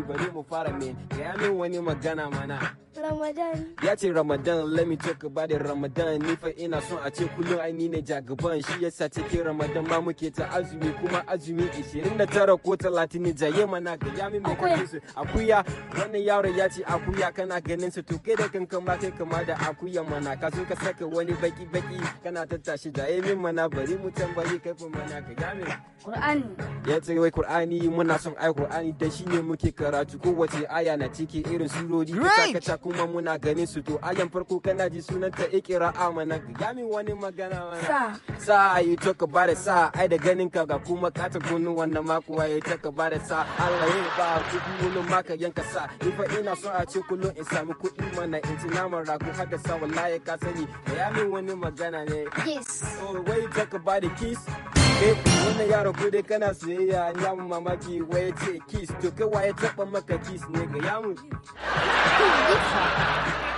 bari mu fara me ya min wani magana mana Ramadan. ya ce ramadan let me talk about it ramadan ni fa ina son a ce kullum ai ni ne jagaban shi yasa cikin ramadan ma muke ta azumi kuma azumi 29 ko 30 ne jaye mana ga ya min mai Akuya. kake su akuya wannan yaron ya ce akuya kana ganin su to kai da kanka ma kai kama da akuya mana ka so ka saka wani baki baki kana tattashi jaye min mana bari mu tambayi kai fa mana ka ya min Qur'ani. ya ce wai Kur'ani muna son ai Kur'ani da shi ne muke karatu kowace aya na ciki irin surori Great! kaca kuma muna ganin su to ayan farko kana ji sunanta ikira amana ya min wani magana mana Sa. sa yi talk about it sa ai da ganin ka ga kuma ka ta gunu wannan ma kuwa yi talk about it sa Allah yin ba kuɗi wani maka yanka sa ni fa ina son a ce kullum in samu kuɗi mana in ci naman rago har da sa wallahi ka sani ya min wani magana ne Yes. Oh, wai talk about the kiss. Eh, wannan yaron ko dai kana soyayya ya mu mamaki wai ya ce kiss to kai waye taba maka kiss ne ga yamu.